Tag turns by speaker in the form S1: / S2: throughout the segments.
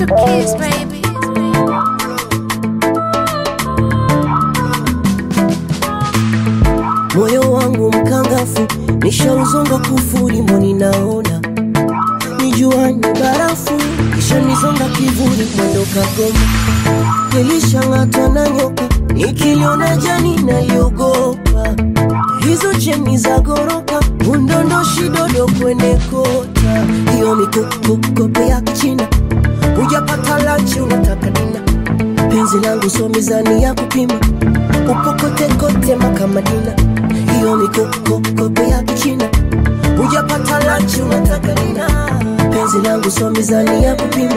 S1: to kiss, baby.
S2: moyo wangu mkangafu nishauzonga kufuri mboni naona nijuani barafu kisha nizonga kivuli mwendo kagoma nilishang'atwa na nyoka nikiliona jani naliogopa hizo cheni za goroka undondoshi dodo kwene kota hiyo mikokokope ya kichina hujapata lanchi unataka dina penzi langu so mizani ya kupima upokotekote makamadina hiyo mikokokope ya kichina hujapata lanchi unataka dina penzi langu so mizani ya kupima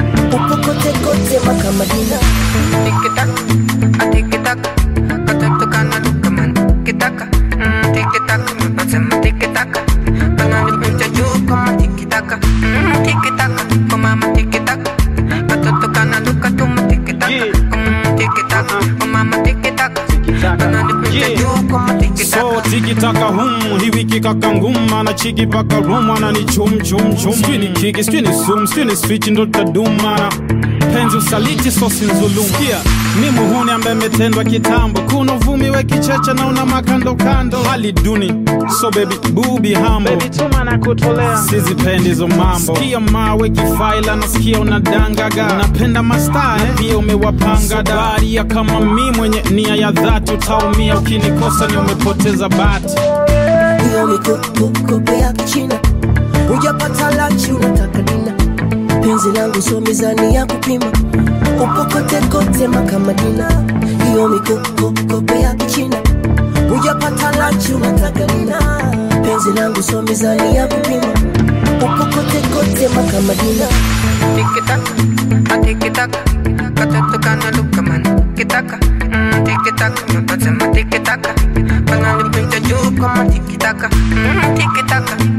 S2: upokotekote makamadina
S3: Tiki-taka, a tiki-taka, katoto kana duka man. Tiki-taka, mm, tiki-taka, mepasema tiki-taka. Kana nimecha juu kama tiki-taka, mm, tiki-taka, kwa mama tiki-taka. Katoto kana duka tuma tiki-taka, mm, tiki-taka, kwa mama tiki-taka. Kana nimecha juu kama tiki-taka.
S4: so tikitaka hum hii wiki kaka ngum ana chiki paka rum ana ni chum chum chum sijui ni kiki sijui ni sum sijui ni switch ndo tadumana penzi usaliti sosi nzulum Sikia, mi muhuni ambaye metendwa kitambo kuna uvumi we kicheche na una makando kando hali duni so baby bubi hambo
S5: Baby tuma na kutolea
S4: sizipendi hizo mambo sikia mawe kifaila nasikia unadangaga napenda mastaa eh? pia umewapanga daria kama mi mwenye nia ya dhati utaumia ukinikosa ni umepoteza bati
S2: hiyo mikokokope ya kichina hujapata lanchi unataka dina penzi langu so mizani ya kupima upokotekote makamadina hiyo mikokokope ya kichina hujapata lanchi unataka dina penzi langu so mizani ya kupima upokotekote makamadina
S3: Tiki-taka, a tiki-taka, katoto kana duka man. Tiki-taka, mm, tiki-taka, mepasema tiki-taka. Kana nimecha juu kama tiki-taka, mm, tiki-taka,